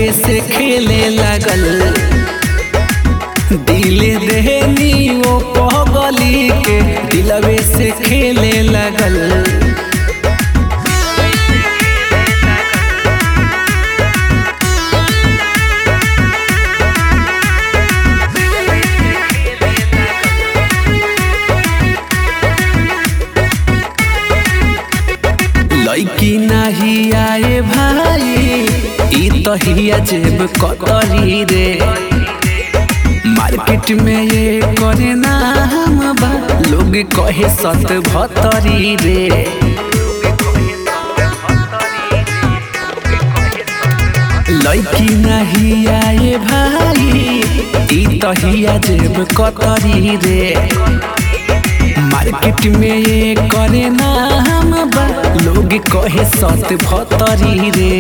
दिलवे से खेले लगल दिले देहनी वो पगली के दिलवे से खेले लगल लड़की नहीं आए भाई ई तो हिया जेब कतरी रे मार्केट में ये करे नाम बा लोग कहे सत भतरी रे लड़की नहीं आए भाई ई तो हिया जेब कतरी रे मार्केट में ये करे नाम बा लोग कहे सत भतरी रे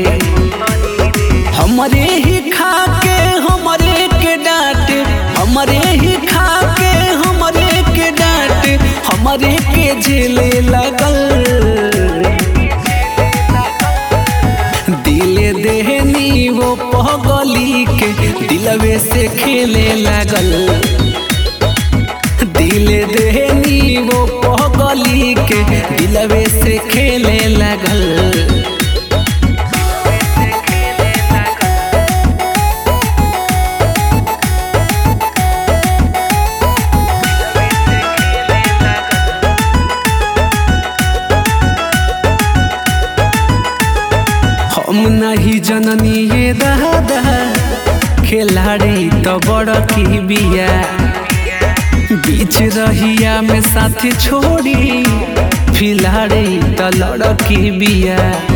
हमरे ही खा के हमरे के डांट हमरे ही खा के हमरे के डांट हमरे के झेले लगल दिले देहनी वो पगली के दिलवे से खेले लगल दिले देहनी वो पगली के दिलवे से खेले लगल हम नहीं जननी ये दादा खिलाड़ी तो बड़ की बिया बीच रहिया में साथी छोड़ी फिलाड़ी तो लड़की बिया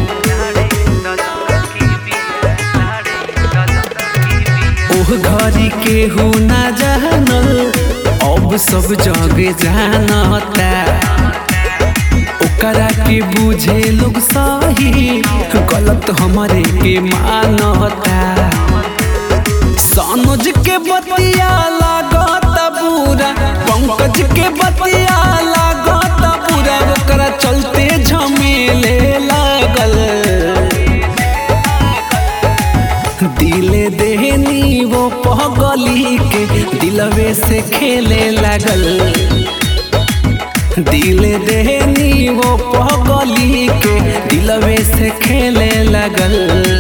ओह घरी के हो ना जानल अब सब जगे जानता ओकरा के बुझे लोग सही गलत हमारे के मानता सनोज के बतिया लागत बुरा पंकज के बतिया लागत बुरा ओकरा चलते झमेले लागल दिले देहनी वो पगली के दिलवे से खेले लागल दिले देहनी वो पगली के दिलवे से खेले लगल